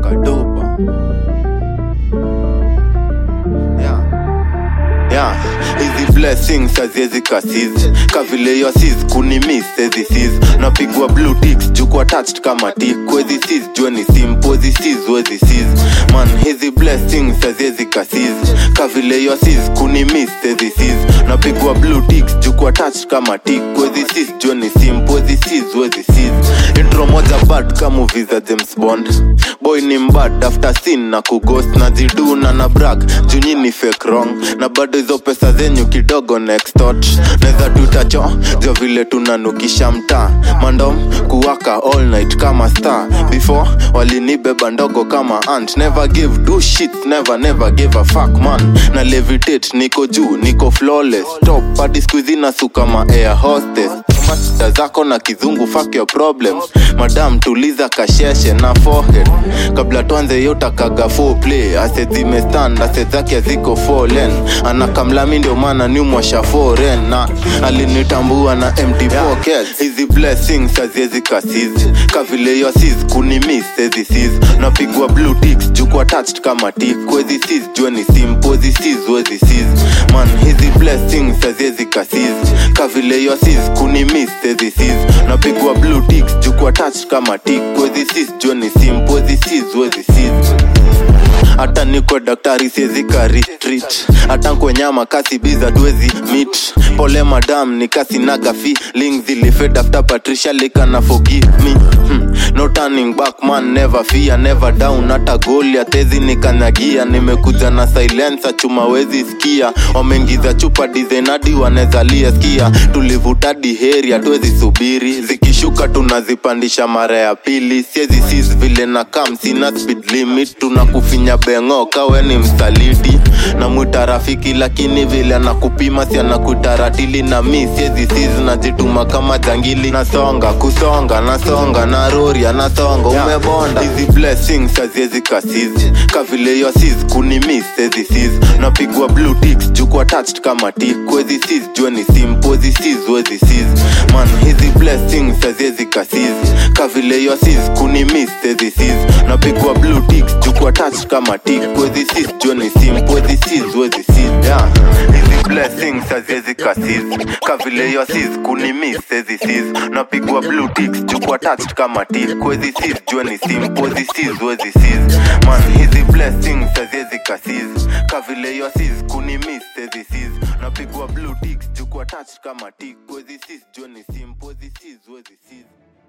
kadopa yeah. Yeah, hizi blessings haziwezi kasiz kavile yo sis kunimis ezi sis napigwa blue ticks jukwa attached kama tik wezi sis jua ni simple wezi sis wezi sis man hizi blessings haziwezi kasiz kavile yo sis kunimis ezi sis napigwa blue ticks jukwa attached kama tik wezi sis jua ni simple wezi sis wezi sis intro moja bad kama movie za James Bond boy ni mbad after sin na kughost na ziduna na brag junyi ni fake wrong na bado hizo pesa zenyu kidogo nextot neza tutacho jo vile tunanukisha mtaa mandom kuwaka all night kama star before walinibeba ndogo kama ant never give do shit never never give a fuck man na levitate niko juu niko flawless top hadi squeezy na su kama air hostess masta zako na kizungu fuck your problems madam tuliza kasheshe na forehead kabla tuanze yotakaga full play ase zimestand ase zake ziko fallen anakamlami ndio maana niumwasha foren na alinitambua na empty pockets hizi blessings haziwezi kasizi kavile yo sis kunimis ezi sis napigwa blue ticks jukwa attached kama tik wezi sis jua ni simple wezi sis wezi sis man hizi blessings haziwezi kasizi kavile yo sis kunimis ezi sis napigwa blue ticks jukwa attached kama tik wezi sis jua ni simple wezi sis wezi sis hata niko daktari siezika retreat hata nkwenyama kasi biza tuwezi mit pole madam ni kasi naga feeling zilifed after patricia lika na forgive me hmm. no turning back man never fear never down hata goli atezi nikanyagia nimekuja na silensa chuma wezi sikia wameingiza chupa dizenadi wanezalia skia tulivutadi heri hatuwezi subiri zikishuka tunazipandisha mara ya pili siezi sis vile na kam sina speed limit tunakufinya bengo kawe ni msaliti na mwita rafiki lakini vile anakupima si anakuita ratili na mi siezi sis najituma kama jangili nasonga kusonga nasonga na rori anasonga umebonda hizi blessings haziezi kasizi kavile yo sis kunimis ezi sis napigwa blue ticks jukwa attached kama tik wezi sis jua ni simple wezi sis wezi sis man hizi blessings haziezi kasizi kavile yo sis kunimis ezi sis napigwa blue ticks jukwa attached kama tik wezi sis jua ni simple wezi sis wezi sis yeah hizi blessings haziezi kasizi kavile yo sis kunimis ezi sis napigwa blue ticks jukwa attached kama tik wezi sis jua ni simple wezi sis wezi sis man hizi blessings haziezi kasizi kavile yo sis kunimis ezi sis napigwa blue ticks jukwa attached kama tik wezi sis jua ni simple wezi sis wezi sis